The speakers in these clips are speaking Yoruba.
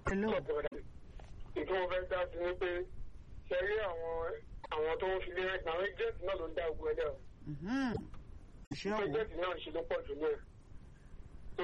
hello ìtumọ̀ fẹ́ dá sí ni pé ṣe rí àwọn àwọn tó ń fi lé rẹ̀ àwọn agent náà ló ń dá ogun ẹlẹ́ o Mhm. ṣé ọ̀wọ́ agent náà ń ṣe ló pọ̀ jù ní ẹ̀ tó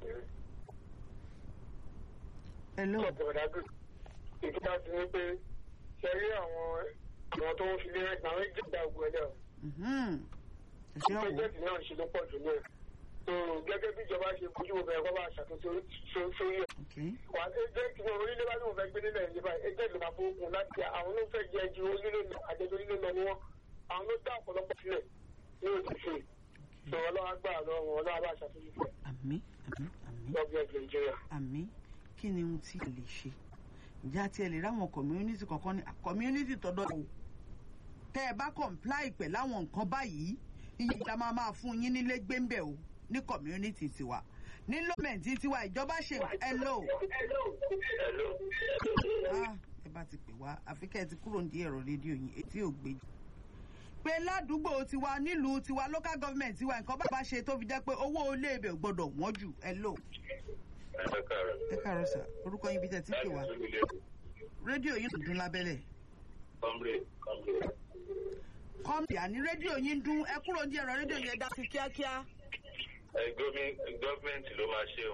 hello ọ̀pọ̀lọpọ̀ ìtumọ̀ sí ni pé ṣe rí àwọn àwọn tó ń fi lé rẹ̀ àwọn agent dá ogun ẹlẹ́ o Mhm. ṣé ọ̀wọ́ agent náà ń ṣe ló pọ̀ jù ní ẹ̀ tó gẹ́gẹ́ bí ìjọba ṣe kojú wo bẹ̀rẹ̀ kọ́ bá ṣàtúnṣe sórí- sórí ẹ̀ okay wà agent ní orílẹ̀ bá lóun fẹ́ gbé nílẹ̀ yìí báyìí agent ló máa fowókun láti jẹ àwọn ló fẹ́ jẹ ju orílẹ̀ lọ àjẹjọ orílẹ̀ lọ ni wọ́n àwọn ló dá ọ̀pọ̀lọpọ̀ sílẹ̀ ní òṣìṣẹ́ sọ ọlọ́wà gbà lọ́wọ́ ọlọ́wà bá ṣàtúnṣe fún àmì àmì àmì gọ́ọ̀mẹ̀ntì nàìjíríà. àmì kí ni ohun tí ẹ lè ṣe ìjà tí ẹ lè ráwọn community kankan ní community tọdọ o tẹ ẹ bá comply pẹ̀ láwọn nǹkan báyìí iye ìjà máa máa fún yín nílé gbẹ́ńbẹ̀ o ní community tiwa ní lọ́mẹ̀ntì tiwa ìjọba ṣe hello hello. ah ẹ bá ti pè wá àfi kẹ́ ẹ ti kúrò ní ẹ̀rọ rédíò yín etí ò gbé pé ládùúgbò tiwa nílùú tiwa local government tiwa nǹkan bá bá ṣe tó fi jẹ́ pé owó ilé ibẹ̀ ò gbọ́dọ̀ wọ́n jù hello ẹ káàárọ̀. ẹ káàárọ̀ sà orúkọ yín bí tẹ́ ti pè wá rédíò yín dùn lábẹ́lẹ̀ Comrade, comrade. kọ́mpì àní rédíò yín dún ẹ kúrò ní ẹ̀rọ rédíò yẹn dá sí kíákíá ẹ gọ́ọ̀mẹ̀ntì ló máa ṣe o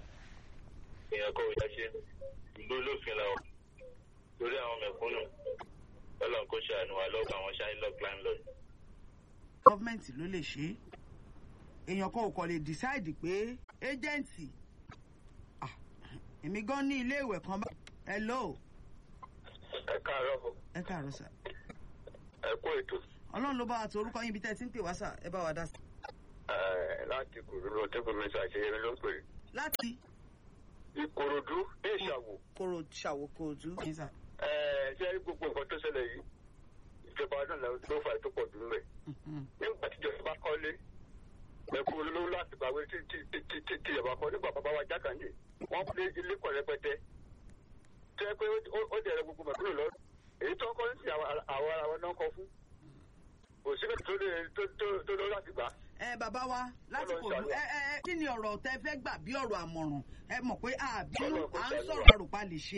èèyàn kọ́ ìyá ṣe ìlú olófin la wà lórí àwọn mẹ̀kúnnù ọlọ́run kò ṣàánú wa lọ́gbà àwọn ṣáìlọ́ọ̀ landlord. gọ́fìmẹ̀ntì ló lè ṣe é èèyàn kan ò kàn lè decide pé ẹ́jẹ̀ǹtì ah, èmi gan ní ilé ìwẹ̀ kan bá hello ẹ káàárọ̀ ẹ káàárọ̀ sà ẹ kú ètò ọlọ́run ló bá wa tó orúkọ yín bí tẹ́ ẹ ti ń pè wá sà ẹ bá wa dá sí. láti kòròdú tẹ́kọ̀ọ́ ṣàṣeyẹmí ló ń pè láti ìkòròdú dé ìṣàwò koro ṣàwòkòdú. yín sà. ṣé gbogbo nǹkan tó ṣẹlẹ̀ yìí ìjọba náà ló fà tó pọ̀ jù mẹ́ Mhm. nígbà tí ìjọba kọ́lé ẹ̀kú olówó láti gbàgbé tí tí tí tí tí tí ìjọba kọ́ nígbà bàbá wa jákàndé wọ́n lé ilé kọ̀ rẹpẹtẹ tẹ́ pé ó- ó dẹ̀rẹ̀ gbogbo mẹ̀kúrò lọ èyí tó kọ́ sí àwọn ara wọn náà kọ́ fún kò síbẹ̀ tó lè tó tó tó lọ láti gbà. ẹ bàbá wa láti kò dùn ẹ ẹ ẹ, kí ni ọ̀rọ̀ tẹ fẹ́ gbà bí ọ̀rọ̀ àmọ̀ràn ẹ mọ̀ pé àbínú Ọlọ́run kò à ń ṣàánú sọ̀rọ̀ wa. àròpá lè ṣe.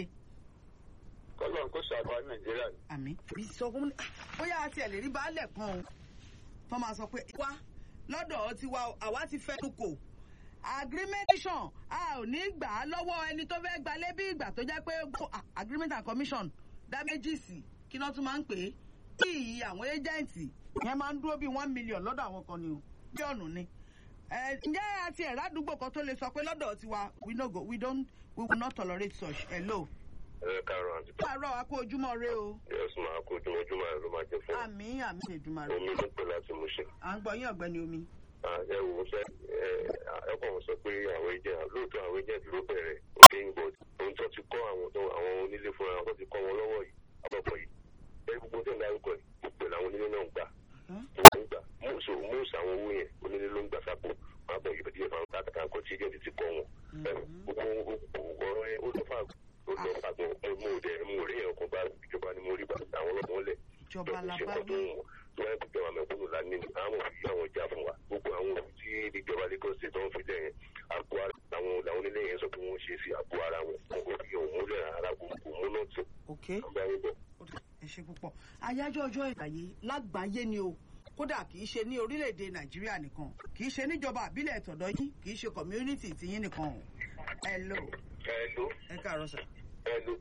kọ́lọ́n kó ṣàbá nàìjíríà ni. àmì bí sọ fún mi bóyá a tiẹ̀ lè rí baálẹ̀ kan o tó máa sọ pé wá lọ́dọ̀ tiwa o, àwa ti fẹ́nu kò agrementation a ò ní gbà á lọ́wọ́ ẹni tó fẹ́ gbalé bí ìgbà tó jẹ́ pé gbó- a- agreement and commission damages kí náà tún máa ń pè é kí ìyí àwọn agent yẹn máa ń dúró bíi one million lọ́dọ̀ àwọn kan ni o bíọ̀nù ni ẹ ǹjẹ́ àti ẹ̀rọ àdúgbò kan tó lè sọ pé lọ́dọ̀ tiwa we no go we don't we will not tolerate such hello. ẹ káàárọ̀ àti pààrọ̀ akó ojúmọ́ rẹ o yẹ́sùn máa kó ojúmọ́júmọ́ rẹ̀ ló máa jẹ fún àmì àmì ìdùnnú rẹ omi ló pè láti mú ṣe. à ń gbọ́ yín ọ̀gbẹ́ni omi. ẹ wò ó sẹ ẹ ẹkọ sọ pé àwọn agent lóòótọ́ àwọn agent ló bẹ̀rẹ̀ òkè ń bọ̀ ohun tó ti kọ́ àwọn tó àwọn onílé fúnra wọn tó ti kọ́ wọn lọ́wọ́ yìí àbọ̀pọ̀ yìí ẹ gbogbo tó ń darúkọ yìí gbogbo làwọn onílé náà ń gbà gbogbo ń gbà mọ́ọ̀sì mọ́ọ̀sì àwọn owó yẹn onílé ló ń gbà sápò wọn àbọ̀ yìí díẹ̀ fáwọn kátàkà nǹkan tí agent ti kọ́ wọn ẹ gbogbo ọ̀rọ̀ yẹn ó lọ fà ó lọ fà gan mo ò dẹ̀ mo ò rí ẹ̀kọ́ bá ìjọba ni mo rí bá àwọn ọlọ́mọ lẹ̀ ìjọba làbáwí wọ́n ti jọba mẹ́kúnnù lánìí ní àwọn òfin àwọn ìjà fún wa gbogbo àwọn òfin tí ìjọba Lagos state wọn fi lẹ̀ yẹn àpò ara làwọn làwọn onílé yẹn sọ pé wọ́n ṣe sí àpò ara wọn òfin òun múlẹ̀ ara gbogbo múná tó ok àgbáyé bọ̀. ẹ ṣe púpọ̀ àyájọ́ ọjọ́ ìgbàyé lágbàáyé ni o kódà kì í ṣe ní orílẹ̀-èdè nàìjíríà nìkan kì í ṣe níjọba àbílẹ̀ tọ̀dọ̀ yín kì í ṣe community tiyín nìkan o hello ẹ ló ẹ káàárọ̀ sà. ẹ ló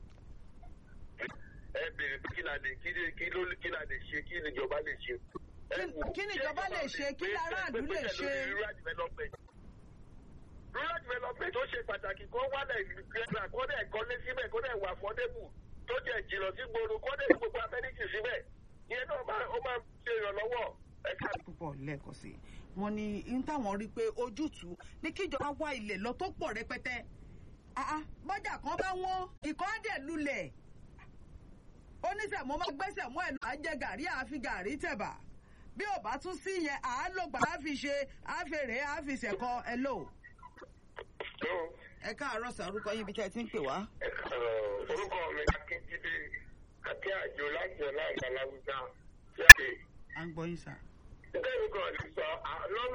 ẹ béèrè pé kí la lè kí lè kí ló kí la lè ṣe kí ìjọba lè ṣe. ẹ wò, kí ni ìjọba lè ṣe? Kí pé- aráàlú pé- lè pé- ṣe? lórí rural development rural development ó ṣe pàtàkì kó wálẹ̀ ìgbésà kó dẹ̀ kọ́lé síbẹ̀ kó dẹ̀ wà fọ́débù tó jẹ́ jìnnà sí gbòòrò kó dẹ̀ gbogbo amẹ́ríkì síbẹ̀ ìyẹn náà máa ó máa ṣe ìrànlọ́wọ́ ẹ̀ka púpọ̀ lẹ́ẹ̀kan sí i wọ́n ní n táwọn rí i pé ojútùú ní kíjọba wá ilẹ̀ lọ tó pọ̀ rẹpẹtẹ àá bọ́jà kan bá wọ́n ìkọ́ á dẹ̀ lulẹ̀ oníṣẹ̀mọ́ máa gbẹ́sẹ̀ mọ́ ẹ̀ lọ àá jẹ gàrí àáfi gàrí tẹ̀bà bí ò bá tún sí yẹn àá lò gbà á fi ṣe àfèrè àá fi ṣẹ̀kọ ẹ lò. tó ẹ káàárọ̀ sàrúkọ yín ibi tẹ́ ẹ ti ń pè wá. orúkọ mi akíndídé àti àjò láti ọ̀la ìgbàláwùjá jáde. à ń gbọ́ yín sà. Bẹ́ẹ̀ni kan lè sọ lọ́nà